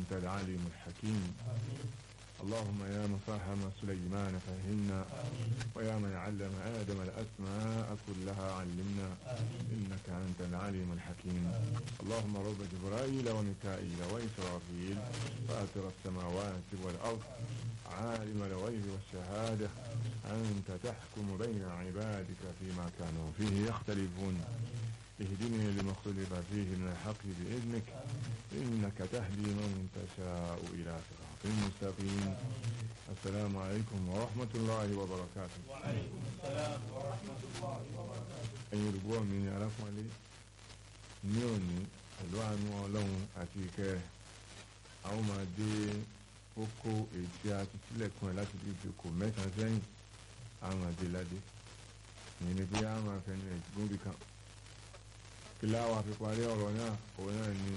أنت العليم الحكيم اللهم يا من فهم سليمان فهمنا ويا من علم آدم الأسماء كلها علمنا إنك أنت العليم الحكيم اللهم رب جبرائيل وميكائيل وإسرافيل فاتر السماوات والأرض عالم الغيب والشهادة أنت تحكم بين عبادك فيما كانوا فيه يختلفون اهدني لما اختلف فيه من الحق بإذنك إنك تهدي من تشاء إلى صراط مستقيم السلام عليكم ورحمة الله وبركاته وعليكم السلام ورحمة الله وبركاته ẹ̀yin olùgbọ́ mi ni aláfọ́nlé ní òní pẹ̀lú àánú ọlọ́run àti ìkẹ́ rẹ̀ àwọn máa dé kókó èyí tí a ti sílẹ̀kùn ẹ̀ láti fi ìjòkó mẹ́ta sẹ́yìn àwọn àdé ládé ìyẹn ni pé a máa fẹnu ẹ̀ gúnbì kan kí láwa fi parí ọ̀rọ̀ náà òun náà ni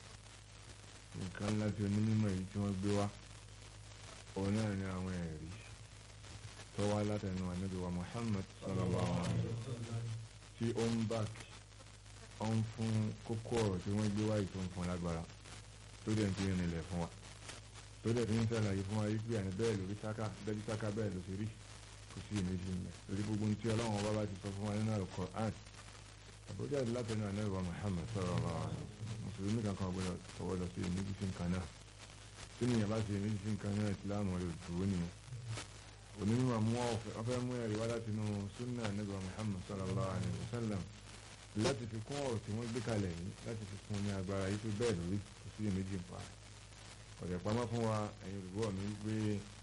nǹkan ńlá tí onímọ̀ èyí tí wọ́n gbé wá òun náà ni àwọn ẹ̀rí tó wá látẹnu ànábì wa Muhammad sallallahu alaihi wa sallam tí ó ń bá kí ọ ń fún kókó ọ̀rọ̀ tí wọ́n gbé wáyé tó ń fún lágbára tó dẹ̀ ń fi rìnlẹ̀ fún wa tó dẹ̀ fi ń sàlàyé fún wa yí pé àní bẹ́ẹ̀ lórí sáká bẹ́ẹ̀ sáká bẹ́ẹ̀ ló ṣe rí kò sí ìmẹ́jì ń bẹ̀ lórí gbogbo ní tí ọlọ́run ọba bá ti sọ fún wa nínú Al-Qur'an àbújá látẹnu ànábì wa Muhammad sallallahu alaihi wa sallam mùsùlùmí kankan gbọdọ̀ fọwọ́ lọ sí ìmẹ́jì sí nǹkan náà tí nìyẹn bá ṣe ìmẹ́jì sí nǹkan náà ìsìlámù rẹ̀ dúró nìyẹn onímọ̀ mú ọ̀fẹ́ mú ẹ̀rí wá láti inú súnà nígbà Muhammad sallallahu alayhi wa sallam láti fi kún ọ̀rọ̀ tí wọ́n gbé kalẹ̀ yìí láti fi fún ní agbára yìí tó bẹ́ẹ̀ lórí kò sí èméjì ń pa ọ̀dẹ̀ pamọ́ fún wa ẹ̀yin olùgbọ́ mi wípé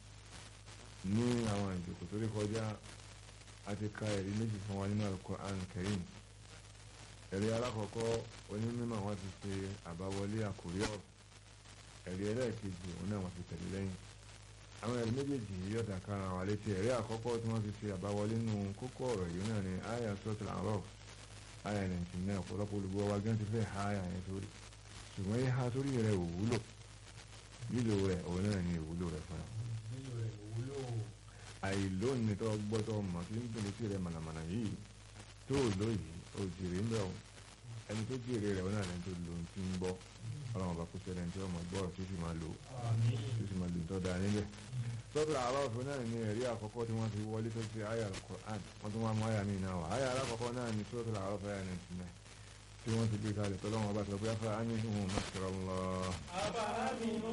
ní àwọn ìjòkó tó rí kọjá a ti ka ẹ̀rí méjì fún wa nínú Al-Qur'an Karim ẹ̀rí alákọ̀ọ́kọ́ onímọ̀ wọn ti ṣe àbáwọlé àkórí ọ̀rọ̀ ẹ̀rí ẹlẹ́ẹ̀kejì òun náà wọn ti tẹ̀lé lẹ́yìn àwọn ẹ̀rí méjèèjì yìí yọ̀dà kára wà létí ẹ̀rí àkọ́kọ́ tí wọ́n fi ṣe àbáwọlé nù kókó ọ̀rọ̀ yìí náà ni àyà sọ́tìlà àrọ̀ àyà nàìjíríà náà ọ̀pọ̀lọpọ̀ olùgbọ́ wa gán ti fẹ́ ha àyà yẹn sórí ṣùgbọ́n yìí ha sórí rẹ̀ ò wúlò lílo rẹ̀ òun náà ni ìwúlò rẹ̀ fúnra. nílò rẹ̀ wúlò àìlónìí tó gbọ́tọ̀ mọ̀ tí ń dùn létí rẹ̀ mànàmáná yìí tó lóyìí ò jèrè ń bẹ̀ ọ́ ẹni tó jèrè rẹ̀ òun náà lẹ́ni tó lò ń ti ń gbọ́ ọlọ́run ọba kó ṣẹlẹ̀ ní tí wọ́n mọ̀ gbọ́ tó sì máa lò àmín tó sì máa lò ń tọ́ da níbẹ̀ sọ́tò àlọ́ọ̀fù náà ní ẹ̀rí àkọ́kọ́ tí wọ́n fi wọlé tó ti àyà Al-Qur'an wọ́n tún wá mú àyà mi náà wá àyà alákọ̀ọ́kọ́ náà ní sọ́tò àlọ́ọ̀fù àyà náà ti náà tí wọ́n ti gbé kalẹ̀ tọ́lọ́wọ́n bá sọ pé afẹ́ àmì ìhùn mọ́sọ̀rọ̀ lọ. àbá mi